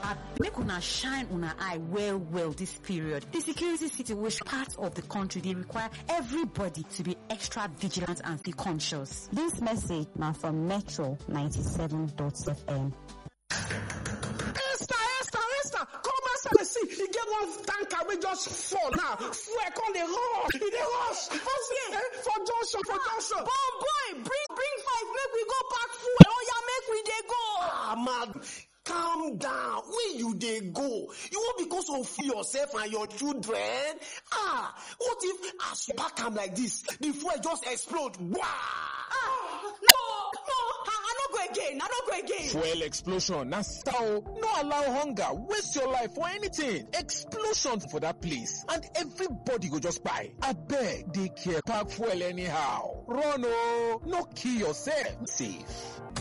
make una shine una eye well well this period the security situation part of the country dey require everybody to be extra vigilant and stay conscious. This message na from Metro 97.fm. Esther, Esther, Esther, come Esther, dey see, e get one tanker wey just fall now. Fuel come dey rush, e dey rush. For see, eh, for junction, for junction. Bon boy, bring bring five make we go pack fuel. Oya make we dey go. Ah, man, calm down. Where you dey go? You wan because of yourself and your children? Ah, what if as you pack am like this, the fuel just explode? Wah! Ah, no, no, I, I no go again. I no go again. Fuel explosion na style. No allow hunger waste your life for anything. Explosion for that place and everybody go just kpai. Abeg dey care pack fuel anyhow. Run o, no kill yourself. Safe.